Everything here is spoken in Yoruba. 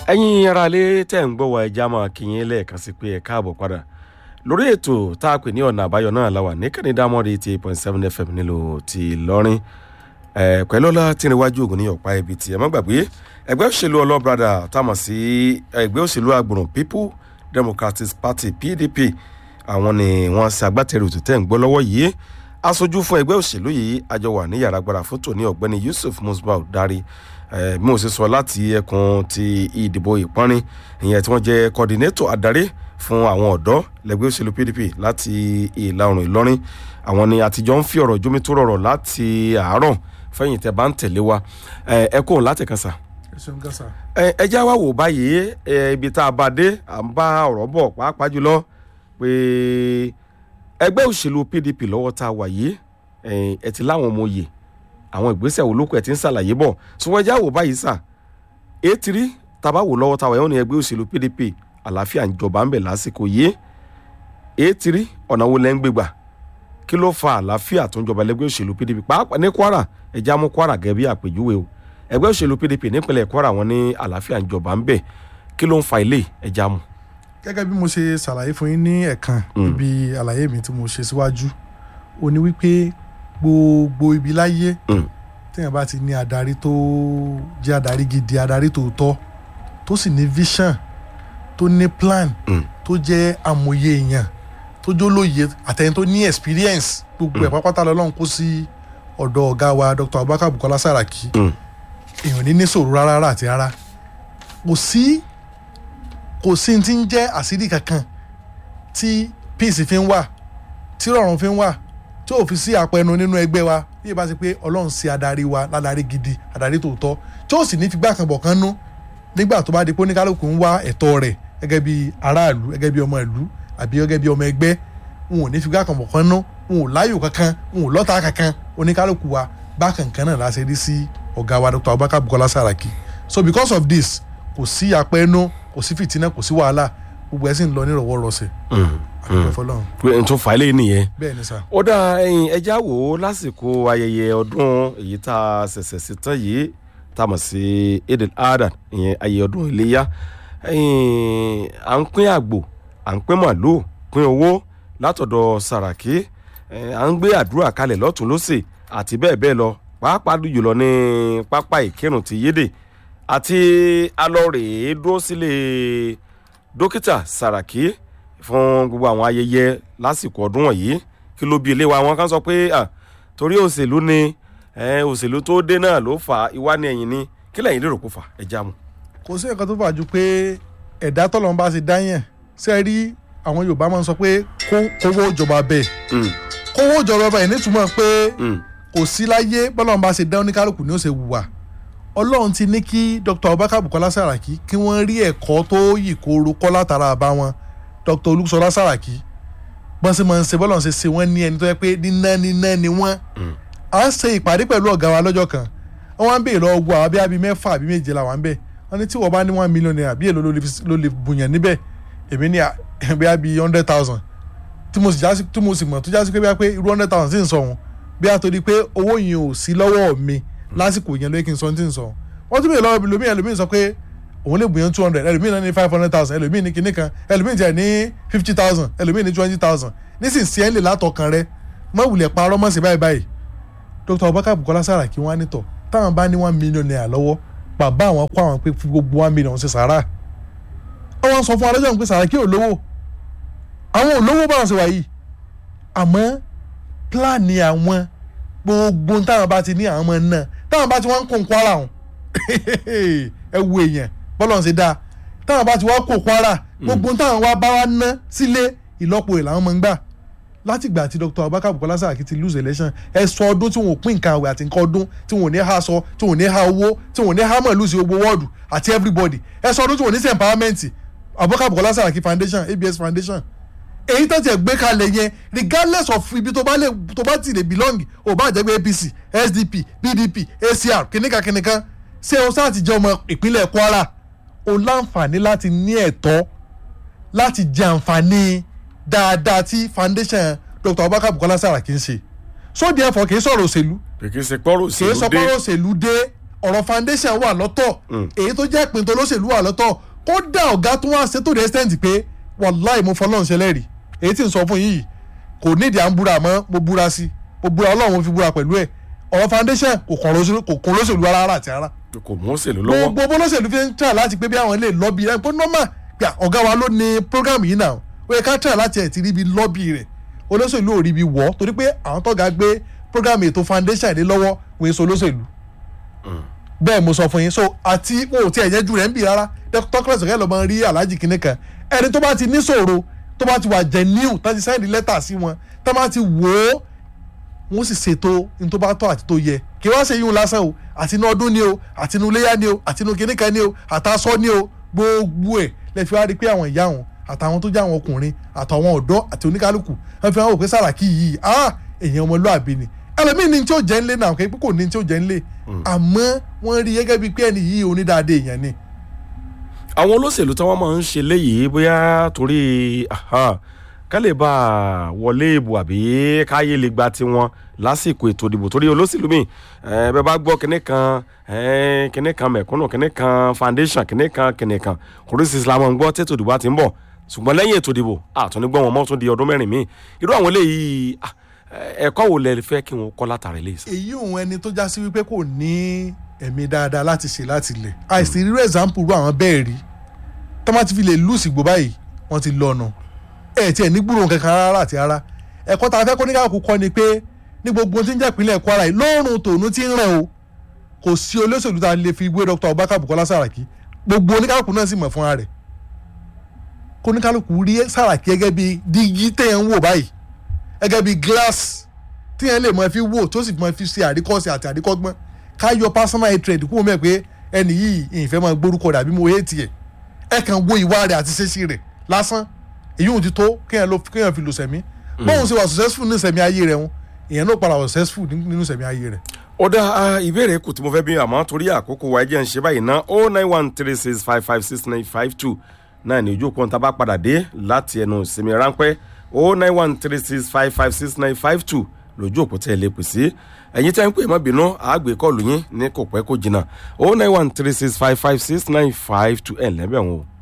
ẹ̀yin aráalé tẹ̀ ń gbọ́ wa ẹja máa kí yín lẹ́ẹ̀kan sí pé ẹ káàbọ̀ padà lórí ètò tá a pè ní ọ̀nà àbáyọ náà la wà ní kẹ́nìdámọ́dé eighty eight point seven fm nílò ti Ìlọrin ẹ̀ pẹ̀lú ọlá tí níwájú ògùn ní ọ̀pá ibi tí ẹ má gbàgbé ẹgbẹ́ òṣèlú ọlọ́brada táwọn sí ẹgbẹ́ òṣèlú agbọ̀rùn people democratic party pdp àwọn ni wọ́n ṣe agbátẹrù tó tẹ̀ ń gbọ́ lọ́wọ́ yìí aṣojú fún ẹgbẹ́ òṣèlú yìí àjọ wà ní yàrá agbára fótó ní ọ̀gbẹ́ni yusuf musbau dari bí mo ṣe sọ láti ẹkùn ti ìdìbò ìpọ́nrin ìyẹn tí wọ́n jẹ́ coordinator adarí fún àwọn ọ̀dọ́ lẹ́gbẹ́ òṣèlú pdp láti ìlà oòrùn ìlọrin àwọn ni àtijọ́ ń fi ọ̀rọ̀ jómi tó rọrọ̀ láti àárọ̀ fẹ́yìn tẹ́ bá ń tẹ̀lé wa ẹ kò láti kan sà. ẹ ṣeun gan sa. ẹ já wa wò báyìí ibi tá a bá dé à ń bá ọ̀rọ̀ bọ̀ pàápàá jùlọ pé ẹgbẹ́ òṣèlú pdp lọ́wọ́ tá a wà yìí ẹ ti láwọn ọmọ òye àwọn ìgbésẹ̀ wo lókù ẹ̀ ti ń ṣàlàyé bọ̀ ṣùgbọ́n ẹja wò báyìí sà ètìrí tàbá wò lọ́wọ́ táwa yẹn ní ẹgbẹ́ òṣèlú pdp àlàáfíà ń jọba ń bẹ̀ lásìkò yìí ètìrí ọ̀nà wo lẹ́ ń gbégbà kí ló fa àlàáfíà tó ń jọba lẹ́gbẹ́ òṣèlú pdp pàápàá ní kwara ẹja mú kwara gẹ́gẹ́ bí àpèjúwe o ẹgbẹ́ òṣèlú pdp nípínlẹ̀ kwara wọn ní àlàáfíà ń jọba ń bẹ̀ kí ló ń fa ilé ẹja mú. gẹ́gẹ́ bí mo ṣe ṣàlàyé fún yín ní ẹ̀kan níbi àlàyé mi tí mo ṣe síwájú ó ní wípé gbogbo ibi láyé téèyàn bá ti ní adarí tó jẹ́ adarí gidi adarí tòótọ́ tó sì ní vision tó ní plan tó jẹ́ amòye èèyàn tó jólóye àtẹni tó ní experience gbogbo ẹ̀ pápátá lọ́lọ́run kó sí ọ̀dọ̀ ọ̀gá wa Dr. Abubakar Bukola Saraki èèyàn ní ní sòrò rárá àti rárá kò sí kò sí ti ń jẹ́ àṣírí kankan tí peace fi ń wà tí rọrùn fi ń wà tí ò fi sí àpẹnu nínú ẹgbẹ́ wa bí ẹ bá ti pé ọlọ́run ṣe adarí wa ládàrí gidi adarí tòótọ́ tí ó sì ní figbá kan bọ̀ kan nú nígbà tó bá di pé oníkálukú ń wá ẹ̀tọ́ rẹ̀ gẹ́gẹ́ bí aráàlú gẹ́gẹ́ bí ọmọ ìlú àbí gẹ́gẹ́ bí ọmọ ẹgbẹ́ wọn ò ní figbá kan bọ̀ kan nú wọn ò láyò kankan wọn ò lọ́ta kankan oníkálukú wa bákan kan náà láṣẹ rí sí ọ̀gá wa Dr. Abubakar Bukola Saraki so because of this kò sí àpẹnu kò sí fìtínà kò sí wàhálà gbogbo ẹ̀ sì ń lọ nírọ̀wọ́rọ̀sẹ̀ n tó fà á lé nìyẹn. bẹ́ẹ̀ ni sà. ó dá ẹyin ẹja wò ó lásìkò ayẹyẹ ọdún èyí tá a ṣẹ̀ṣẹ̀ sí tán yìí tá a mọ̀ sí Eid al-Adha ìyẹn ayẹyẹ ọdún iléyà à ń pín àgbò à ń pín màlúù pín owó látọ̀dọ̀ Sàràkí à ń gbé àdúrà kalẹ̀ lọ́tún lọ́sẹ̀ àti bẹ́ẹ̀ bẹ́ẹ̀ lọ pàápàá jùlọ ní pápá ìkírun ti yédè àti alọ́rèé dúró sílé dókítà Sàràkí fún gbogbo àwọn ayẹyẹ lásìkò ọdún wọ̀nyí kí ló bí ilé wa wọn kan sọ pé torí òṣèlú ni òṣèlú tó dé náà ló fà ìwá ní ẹ̀yìn ni kí lẹ́yìn lérò kó fà ẹ já mu. kò sí nǹkan tó fà ju pé ẹ̀dá tọ́lọ́run bá ti dá yẹn ṣe rí àwọn Yorùbá máa ń sọ pé kówó ìjọba bẹ́ẹ̀ kówó ìjọba bẹ́ẹ̀ nítumọ̀ pé kò sí láyé bọ́lọ́run bá ṣe dá oníkálukú ni ó ṣe wùwà Ọlọ́run ti ní kí Dr. Abubakar Bukola Saraki kí wọ́n rí ẹ̀kọ́ tó yìí kóró kọ́ látara àbá wọn dr olùsọlá sàràkí bọ́n sì máa ń ṣe bọ́lọ̀ ṣe ṣe wọ́n ní ẹni tó yẹ pé níná níná ni wọ́n à ń ṣe ìpàdé pẹ̀lú ọ̀gá wa lọ́jọ́ kan wọ́n wá ń béèrè lọ́wọ́ gbọ́ àwọn bí abí mẹ́fà àbí méje làwọn ń bẹ̀ wọ́n ní tí wọ́n bá ní one million naira bí èlò ló lè bùyàn níbẹ̀ èmi ní bí abí hundred thousand tí mo sì jásí tí mo sì mọ̀ tó jásí pé bí a pé irú hundred thousand sì ń sọ wọn bí a torí pé owó yẹn ò sí lọ́wọ́ mi lásìkò yẹn lóye kí n sọ tí ń sọ wọ́n tún béèrè lọ́wọ́ ẹlòmíì ẹlòmíì sọ pé òun lè gbìyànjú two hundred ẹlòmíì náà ní five hundred thousand ẹlòmíì ní kinní kan ẹlòmíì tiẹ̀ ní fifty thousand ẹlòmíì ní twenty thousand nísinsìnyí ẹ̀ ń lè látọkàn rẹ mọ wulẹ̀ parọ́ mọ̀ sí báyìí báyìí Dr. Abubakar Bukola Saraki wọn á nítọ̀ táwọn bá ní one million naira lọ́wọ́ bàbá àwọn kó àwọn pé fún gbogbo one million ṣe sàrà àwọn sọ fún adájọ́ pé Saraki ò lówó àwọn ò lówó báwọn ṣe wà yìí àmọ́ pílánì àwọn gbogbo táwọn bá ti ní àwọn ọmọ náà táwọn bá ti wọ́n ń kó nǹkan ara wọn ẹ wo èèyàn bọ́lọ̀ ṣe dáa táwọn bá ti wá kó kwara gbogbo táwọn wá bá wá ná sílé ìlọ́po ìlànà máa ń gbà látìgbà tí Dr. Abubakar Bukola Saraki ti lose election ẹ sọ ọdún tí wọn ò pín nǹkan àwẹ̀ àti nǹkan ọdún tí wọn ò ní ha sọ tí wọn ò ní ha owó tí wọn ò ní ha mọ̀ lùsì gbogbo wọ́ọ̀dù àti everybody ẹ sọ ọdún tí wọn ò ní sí empowerment Abubakar Bukola Saraki foundation ABS foundation èyí tó tiẹ̀ gbé kalẹ̀ yẹn regardless of ibi tó bá lè tó bá ti lè belong ò bá jẹ́ pé APC SDP PDP ACR kìnìkan kìnìkan ṣé o sáà ti jẹ́ ọmọ ìpínlẹ̀ Kwara o láǹfààní láti ní ẹ̀tọ́ láti jẹ àǹfààní dáadáa tí foundation Dr. Abubakar Bukola Saraki ń ṣe so therefore kì í sọ̀rọ̀ òṣèlú kì í ṣe pọ́rọ̀ kì í òṣèlú sọ dé pọ́rọ̀ òṣèlú dé ọ̀rọ̀ foundation wà lọ́tọ̀ èyí tó jẹ́ ìpín tó lóṣèlú wà lọ́tọ̀ kódà ọ̀gá tó wá ṣe tó the extent pé wàláì mo fọlọ́run ṣẹlẹ̀ rí èyí tí ń sọ fún yìí kò nídìí à ń búra mọ́ mo búra sí mo búra ọlọ́run mo fi búra pẹ̀lú ẹ̀ ọ̀rọ̀ foundation kò kàn lóṣèlú kò kàn lóṣèlú rárá àti rárá kò mú òṣèlú lọ́wọ́ gbogbo bó lóṣèlú fi ń try láti pé bí àwọn lè lọ́bì rẹ̀ pé normal pé ọ̀gá wa ló ní program yìí náà ó yẹ ká try láti ẹ̀ ti rí bi lọ́bì rẹ̀ olóṣèlú ò rí bi wọ́ torí pé àwọn tọ́gà gbé program ètò foundation ìdí lọ́wọ́ wọ́n èso olóṣèlú bẹ́ẹ̀ mo sọ fún yín so àti wọn ò tiẹ̀ yẹn ju rẹ̀ ń bì rárá tọ́kílẹ̀ sọ̀kẹ́ lọ́mọ rí aláàjì kìnìún kan ẹni tó bá ti níṣòro tó bá ti wà genuine tó ti sẹ́ndì lẹ́tà sí wọn tó bá ti wò ó wọ́n sì ṣètò ní tó bá tọ́ àti tó yẹ kí wọ́n ṣe yíwọn lásán o àti inú ọdún ni o àti inú iléyà ni o àti inú kìnìkan ni o àtàsọ ni o gbogbo ẹ̀ lẹ́fi wá rí pé àwọn ìyá wọn àtàwọn tó jẹ́ àwọn ọkùnrin àtàwọn ọ̀dọ́ àti oníkálukú wọ́n fi hàn wò pé Sàràkí yìí ah èèyàn ọmọlúàbí ni ẹlòmíì ní tí ó jẹ́ ńlé náà kò kò ní tí ó jẹ́ ńlé àmọ́ wọ́n rí gẹ́gẹ́ bíi pé ẹni yìí onídàáde èèyàn ni. àwọn olóṣèlú tí wọ́n máa ń ṣe léyìí bóyá torí ká lè bá a wọlé ìbò àbí káyé lè gba tiwọn lásìkò ètò ìdìbò torí olóṣèlú mi bẹ́ẹ̀ bá gbọ́ kinní kan kinní kan mẹ̀kúnnù kinní kan foundation kinní kan kinní kan oríṣiríṣi islam ń gbọ́ tètò ìdìbò àti ń bọ̀ ṣùgbọ́n lẹ́yìn ètò ìdìbò àtúnigbọ́ wọn mọ́ tún di ọdún mẹ́rin míì irú àwọn eléyìí ẹ̀kọ́ wo lẹ fẹ́ kí wọ́n kọ́ látàrí ilé ìsìn. èyí òun ẹni tó já sí wípé kò ní ẹ̀mí dáadáa láti ṣe láti lẹ̀ àìsí rírú example ru àwọn bẹ́ẹ̀ rí tọ́mọ́ ti fi lè lùsì gbó báyìí wọ́n ti lọ́nà ẹ̀ tiẹ̀ ní gbúròó kankan rárá àti rárá ẹ̀kọ́ tá a fẹ́ kó ní káàkó kọ́ ni pé ní gbogbo tí ń jẹ́ ìpínlẹ̀ Kwara yìí lóòrùn tòun ti ń rẹ̀ o kò sí olóṣèlú tá a lè fi gbé Dr. Abubakar Bukola Saraki gbogbo oníkálukú náà sì mọ̀ fúnra rẹ̀ kó oníkálukú rí Saraki gẹ́gẹ́ bí dígí téèyàn ń wò báyìí gẹ́gẹ́ bí glass téèyàn lè mọ fi wò tó sì mọ fi ṣe àríkọ́sí àti àríkọ́gbọ́n ká yọ personal hatred kúrò mẹ́ pé ẹni yìí ìfẹ́ máa gbórúkọ rẹ̀ àbí mo hate ẹ̀ ẹ kàn wo ìwà rẹ̀ àti ṣẹ́ṣì rẹ̀ lásán èyí ò ti tó kéèyàn fi lò sẹ̀mí bóun ṣe wà successful ní sẹ̀mí ayé rẹ̀ wọn èèyàn náà padà wà successful nínú sẹ̀mí ayé rẹ̀. ó dá ìbéèrè kù tí mo fẹ́ bí àmọ́ torí àkókò wa ẹjẹ́ ń ṣe báyìí ná o nine one three six five five six nine five two náà ní ojú òpó tá a bá padà dé láti ẹnu ìsinmi ráńpẹ́ o nine one three six five five six nine five two lójú òpó tẹ́ ẹ lè pè sí ẹ̀yin tẹ́ ń pè má bínú àgbè kọlù yín ní kò pẹ́ kò jìnnà o nine one three six five five six nine five two ẹ̀ lẹ́bẹ̀ wọn o.